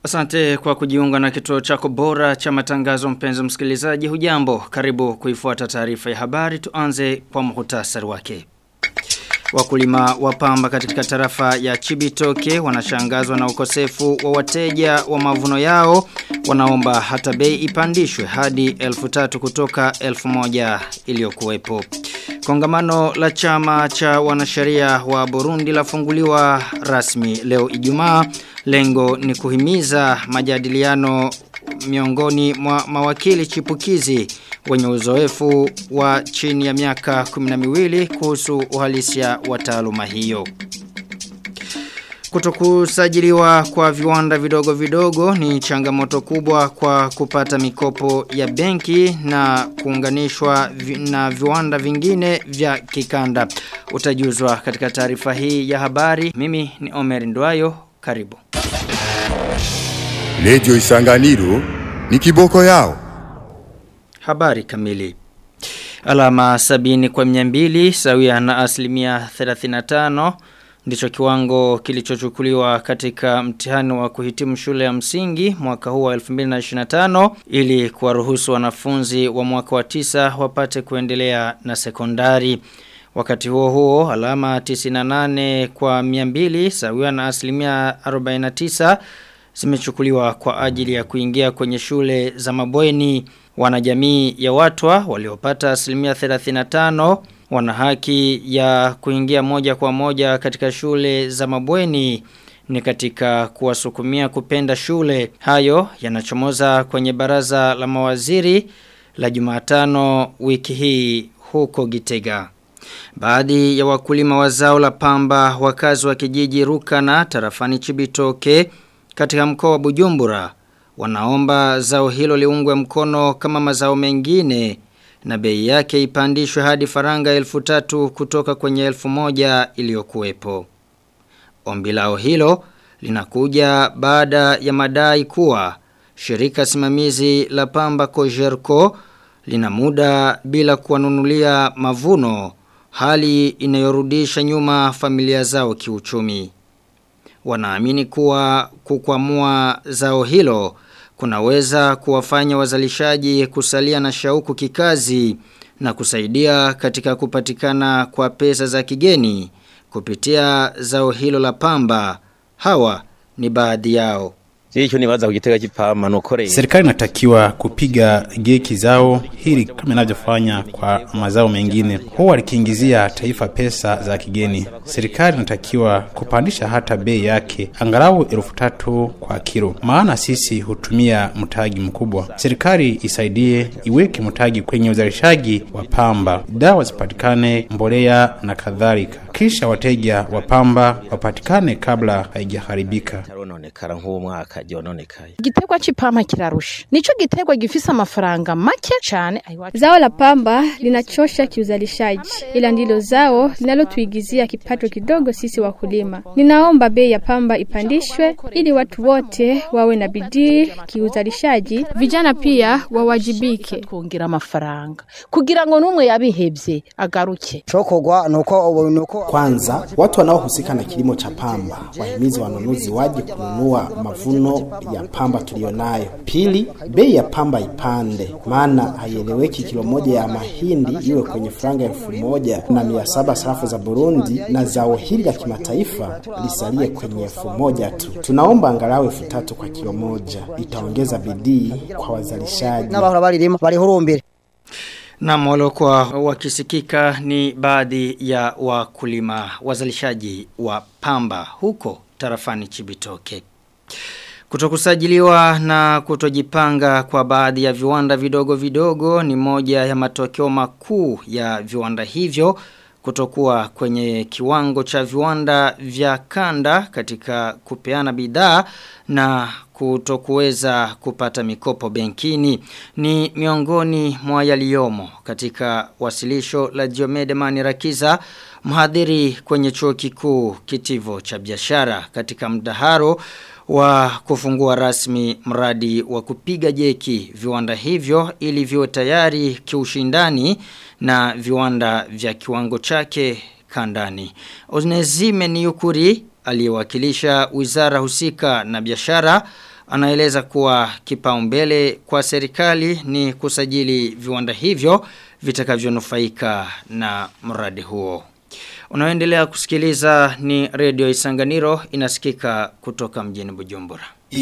Asante kwa kujiunga na kituo chako bora cha matangazo mpenzi msikilizaji hujambo karibu kuifuata taarifa ya habari tuanze kwa muhtasari wake. Wakulima wa pamba katika tarafa ya Chibitoke wanashangazwa na ukosefu wa wateja wa mavuno yao wanaomba hata bei ipandishwe hadi elfu tatu kutoka elfu moja iliyokuwepo. Kongamano la chama cha wanasheria wa Burundi lafunguliwa rasmi leo Ijumaa. Lengo ni kuhimiza majadiliano miongoni mwa mawakili chipukizi wenye uzoefu wa chini ya miaka 12 kuhusu uhalisia wa taaluma hiyo. Kutokusajiliwa kwa viwanda vidogo vidogo ni changamoto kubwa kwa kupata mikopo ya benki na kuunganishwa vi, na viwanda vingine vya kikanda. Utajuzwa katika taarifa hii ya habari. Mimi ni Omer Ndwayo. Karibu. Radio Isanganiro ni kiboko yao. Habari kamili. Alama sabini kwa miambili sawia na asilimia 35 ndicho kiwango kilichochukuliwa katika mtihani wa kuhitimu shule ya msingi mwaka huu wa 2025 ili kuwaruhusu wanafunzi wa mwaka wa tisa wapate kuendelea na sekondari. Wakati huo huo alama 98 kwa 200 sawia na asilimia 49 zimechukuliwa kwa ajili ya kuingia kwenye shule za mabweni wanajamii ya watwa waliopata asilimia 35 wana haki ya kuingia moja kwa moja katika shule za mabweni ni katika kuwasukumia kupenda shule hayo yanachomoza kwenye baraza la mawaziri la Jumatano wiki hii huko Gitega. Baadhi ya wakulima wa zao la pamba wakazi wa kijiji Rukana tarafani Chibitoke katika mkoa wa Bujumbura wanaomba zao hilo liungwe mkono kama mazao mengine na bei yake ipandishwe hadi faranga elfu tatu kutoka kwenye elfu moja iliyokuwepo. Ombi lao hilo linakuja baada ya madai kuwa shirika simamizi la pamba Kojerko lina muda bila kuwanunulia mavuno hali inayorudisha nyuma familia zao kiuchumi. Wanaamini kuwa kukwamua zao hilo kunaweza kuwafanya wazalishaji kusalia na shauku kikazi na kusaidia katika kupatikana kwa pesa za kigeni kupitia zao hilo la pamba. Hawa ni baadhi yao. Hicho ni waza kugitega kipama nukore. Serikali inatakiwa kupiga geki zao hili kama inavyofanya kwa mazao mengine. Huwa likiingizia taifa pesa za kigeni. Serikali inatakiwa kupandisha hata bei yake angalau elfu tatu kwa kilo, maana sisi hutumia mtaji mkubwa. Serikali isaidie iweke mtaji kwenye uzalishaji wa pamba, dawa zipatikane, mbolea na kadhalika, kisha wateja wa pamba wapatikane kabla haijaharibika. Tarononekara nk'uwo mwaka ryononekaye. Igiterwa c'ipampa kirarusha. Nico giterwa gifise amafaranga make cyane. Zao la pamba linachosha kiuzalishaji, ila ndilo zao linalotuigizia kipato kidogo sisi wakulima. Ninaomba bei ya pamba ipandishwe ili watu wote wawe na bidii kiuzalishaji, vijana pia wawajibike. Kuongera amafaranga kugira ngo numwe yabihebye agaruke. Chokogwa nuko nuko Kwanza, watu wanaohusika na kilimo cha pamba wahimizi wanunuzi waje kununua mavuno ya pamba tulionayo. Pili, bei ya pamba ipande, maana haieleweki kilo moja ya mahindi iwe kwenye franga elfu moja na mia saba sarafu za Burundi na zao hili la kimataifa lisalie kwenye elfu moja tu. Tunaomba angalau elfu tatu kwa kilo moja, itaongeza bidii kwa wazalishaji. n'abahora baririma barihurumbire Na waliokuwa wakisikika ni baadhi ya wakulima wazalishaji wa pamba huko tarafani Chibitoke. Kutokusajiliwa na kutojipanga kwa baadhi ya viwanda vidogo vidogo ni moja ya matokeo makuu ya viwanda hivyo kutokuwa kwenye kiwango cha viwanda vya kanda katika kupeana bidhaa na kutokuweza kupata mikopo benkini ni miongoni mwa yaliyomo katika wasilisho la Diomede Manirakiza mhadhiri kwenye chuo kikuu kitivo cha biashara katika mdaharo wa kufungua rasmi mradi wa kupiga jeki viwanda hivyo ili viwe tayari kiushindani na viwanda vya kiwango chake kandani. Oznezime Niyukuri aliyewakilisha wizara husika na biashara anaeleza kuwa kipaumbele kwa serikali ni kusajili viwanda hivyo vitakavyonufaika na mradi huo. Unaoendelea kusikiliza ni Radio Isanganiro inasikika kutoka mjini Bujumbura.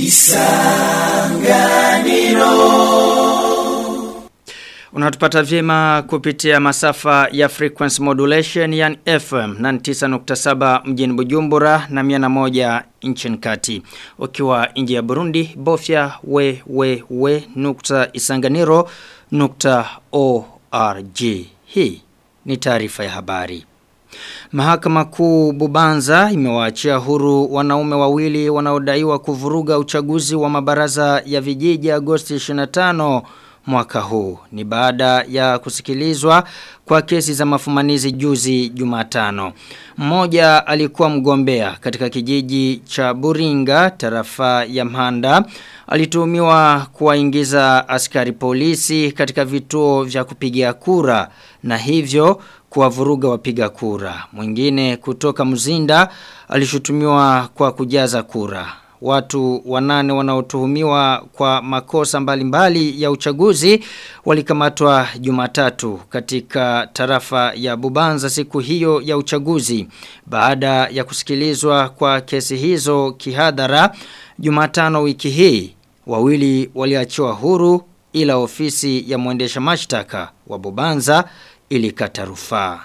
Unatupata vyema kupitia masafa ya frequency modulation yani FM 99.7 mjini Bujumbura na 101 nchini kati. Ukiwa nje ya Burundi bofya we we we nukta isanganiro nukta org. Hii ni taarifa ya habari. Mahakama kuu Bubanza imewaachia huru wanaume wawili wanaodaiwa kuvuruga uchaguzi wa mabaraza ya vijiji Agosti 25 mwaka huu. Ni baada ya kusikilizwa kwa kesi za mafumanizi juzi Jumatano. Mmoja alikuwa mgombea katika kijiji cha Buringa, tarafa ya Mhanda. Alituhumiwa kuwaingiza askari polisi katika vituo vya kupigia kura na hivyo kuwavuruga wapiga kura. Mwingine kutoka Mzinda alishutumiwa kwa kujaza kura. Watu wanane wanaotuhumiwa kwa makosa mbalimbali mbali ya uchaguzi walikamatwa Jumatatu katika tarafa ya Bubanza siku hiyo ya uchaguzi. Baada ya kusikilizwa kwa kesi hizo kihadhara Jumatano wiki hii, wawili waliachiwa huru ila ofisi ya mwendesha mashtaka wa Bubanza ilikata rufaa.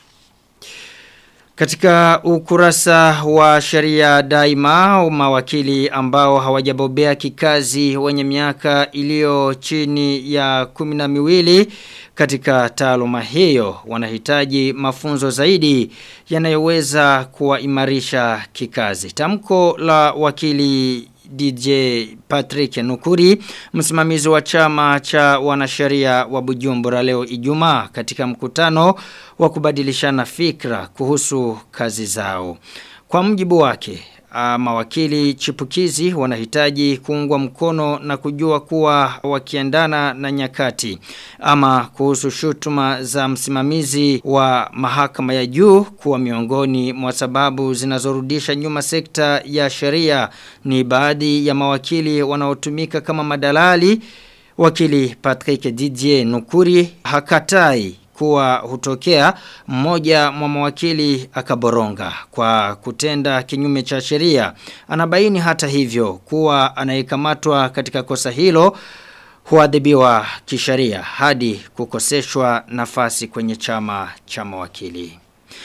Katika ukurasa wa sheria daima mawakili ambao hawajabobea kikazi wenye miaka iliyo chini ya kumina miwili katika taaluma hiyo wanahitaji mafunzo zaidi yanayoweza kuwaimarisha kikazi. Tamko la wakili DJ Patrick Nukuri, msimamizi wa chama cha wanasheria wa Bujumbura leo Ijumaa katika mkutano wa kubadilishana fikra kuhusu kazi zao. Kwa mjibu wake, mawakili chipukizi wanahitaji kuungwa mkono na kujua kuwa wakiendana na nyakati ama kuhusu shutuma za msimamizi wa mahakama ya juu kuwa miongoni mwa sababu zinazorudisha nyuma sekta ya sheria ni baadhi ya mawakili wanaotumika kama madalali wakili Patrick Didier Nukuri hakatai kuwa hutokea mmoja mwa mawakili akaboronga kwa kutenda kinyume cha sheria. Anabaini hata hivyo kuwa anayekamatwa katika kosa hilo huadhibiwa kisheria hadi kukoseshwa nafasi kwenye chama cha mawakili.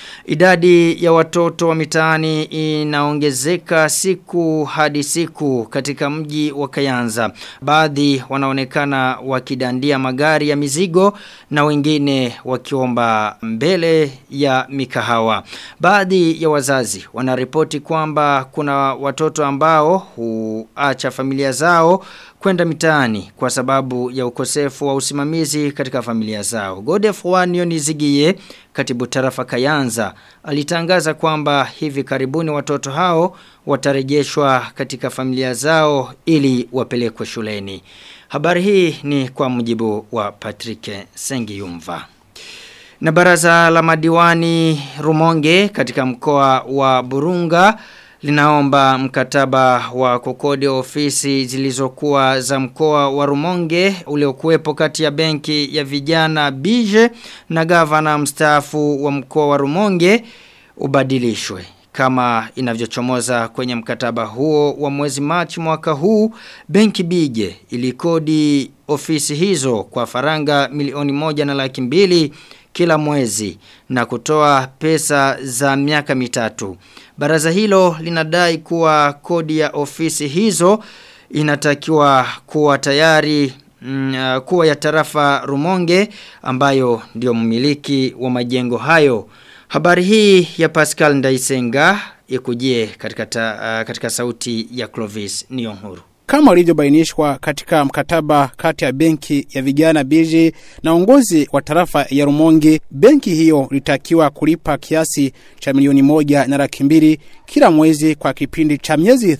Idadi ya watoto wa mitaani inaongezeka siku hadi siku katika mji wa Kayanza. Baadhi wanaonekana wakidandia magari ya mizigo na wengine wakiomba mbele ya mikahawa. Baadhi ya wazazi wanaripoti kwamba kuna watoto ambao huacha familia zao kwenda mitaani kwa sababu ya ukosefu wa usimamizi katika familia zao. Godef Wanio Zigie, katibu tarafa Kayanza, alitangaza kwamba hivi karibuni watoto hao watarejeshwa katika familia zao ili wapelekwe shuleni. Habari hii ni kwa mujibu wa Patrick Sengiyumva. Na baraza la madiwani Rumonge katika mkoa wa Burunga linaomba mkataba wa kukodi ofisi zilizokuwa za mkoa wa Rumonge uliokuwepo kati ya benki ya vijana Bije na gavana mstaafu wa mkoa wa Rumonge ubadilishwe kama inavyochomoza kwenye mkataba huo wa mwezi Machi mwaka huu benki Bije ilikodi ofisi hizo kwa faranga milioni moja na laki mbili kila mwezi na kutoa pesa za miaka mitatu. Baraza hilo linadai kuwa kodi ya ofisi hizo inatakiwa kuwa tayari mm, kuwa ya tarafa Rumonge ambayo ndio mmiliki wa majengo hayo. Habari hii ya Pascal Ndaisenga ikujie katika, ta, uh, katika sauti ya Clovis Nionhuru kama ilivyobainishwa katika mkataba kati ya benki ya vijana Biji na uongozi wa tarafa ya Rumonge, benki hiyo litakiwa kulipa kiasi cha milioni moja na laki mbili kila mwezi kwa kipindi cha miezi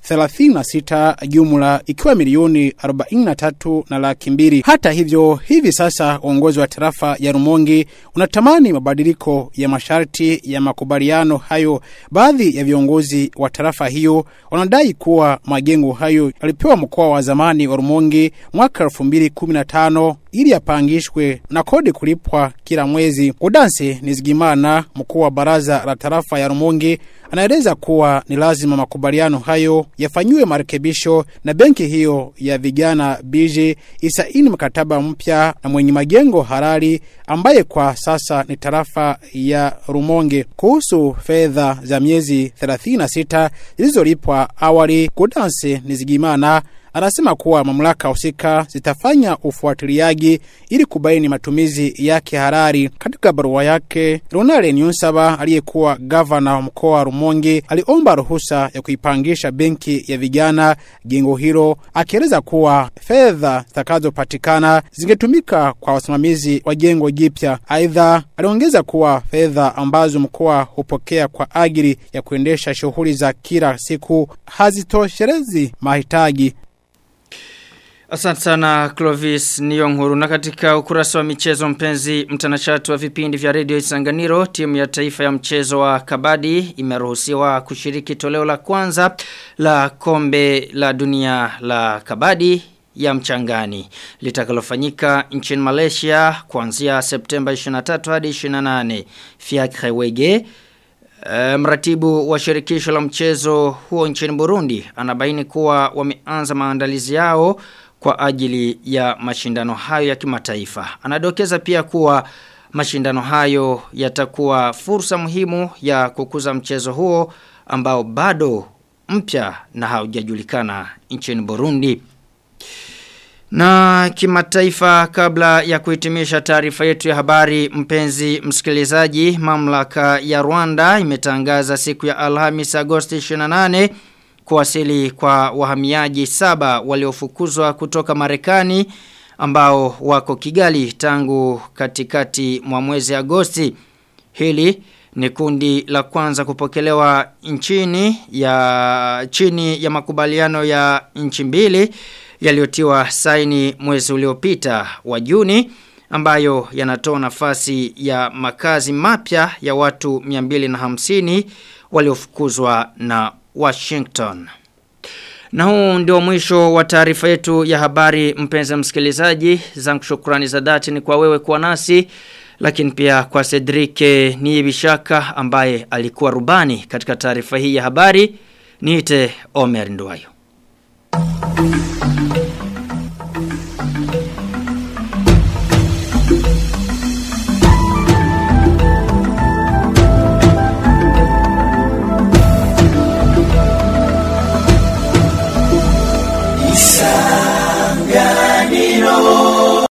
36 jumla ikiwa milioni 43 na laki mbili. Hata hivyo, hivi sasa uongozi wa tarafa ya Rumonge unatamani mabadiliko ya masharti ya makubaliano hayo. Baadhi ya viongozi wa tarafa hiyo wanadai kuwa majengo hayo yalipewa mkoa wa zamani wa Rumonge mwaka 2015 ili apangishwe na kodi kulipwa kila mwezi. Udansi Nizigimana, mkuu wa baraza la tarafa ya Rumonge, anaeleza kuwa ni lazima makubaliano hayo yafanyiwe marekebisho na benki hiyo ya vijana BJ isaini mkataba mpya na mwenye majengo halali ambaye kwa sasa ni tarafa ya Rumonge kuhusu fedha za miezi 36 zilizolipwa awali. Kudansi Nizigimana anasema kuwa mamlaka husika zitafanya ufuatiliaji ili kubaini matumizi yake harari. Katika barua yake, Ronald Nyunsaba aliyekuwa gavana wa mkoa wa Rumonge aliomba ruhusa ya kuipangisha benki ya vijana jengo hilo, akieleza kuwa fedha zitakazopatikana zingetumika kwa wasimamizi wa jengo jipya. Aidha, aliongeza kuwa fedha ambazo mkoa hupokea kwa ajili ya kuendesha shughuli za kila siku hazitoshelezi mahitaji Asante sana Clovis Niyonkuru na katika ukurasa wa michezo mpenzi mtanashati wa vipindi vya Radio Isanganiro timu ya taifa ya mchezo wa kabadi imeruhusiwa kushiriki toleo la kwanza la kombe la dunia la kabadi ya mchangani litakalofanyika nchini Malaysia kuanzia Septemba 23 hadi 28 Fiacre Wege E, mratibu wa shirikisho la mchezo huo nchini Burundi anabaini kuwa wameanza maandalizi yao kwa ajili ya mashindano hayo ya kimataifa. Anadokeza pia kuwa mashindano hayo yatakuwa fursa muhimu ya kukuza mchezo huo ambao bado mpya na haujajulikana nchini Burundi. Na kimataifa kabla ya kuhitimisha taarifa yetu ya habari mpenzi msikilizaji mamlaka ya Rwanda imetangaza siku ya Alhamis Agosti 28 kuwasili kwa wahamiaji saba waliofukuzwa kutoka Marekani ambao wako Kigali tangu katikati mwa mwezi Agosti. Hili ni kundi la kwanza kupokelewa nchini ya chini ya makubaliano ya nchi mbili yaliyotiwa saini mwezi uliopita wa Juni ambayo yanatoa nafasi ya makazi mapya ya watu 250 waliofukuzwa na Washington. Na huu ndio mwisho wa taarifa yetu ya habari mpenzi msikilizaji. Zangu shukrani za dhati ni kwa wewe kuwa nasi lakini pia kwa Cedric Niyibishaka ambaye alikuwa rubani katika taarifa hii ya habari. Niite Omer Ndwayo. Thank you.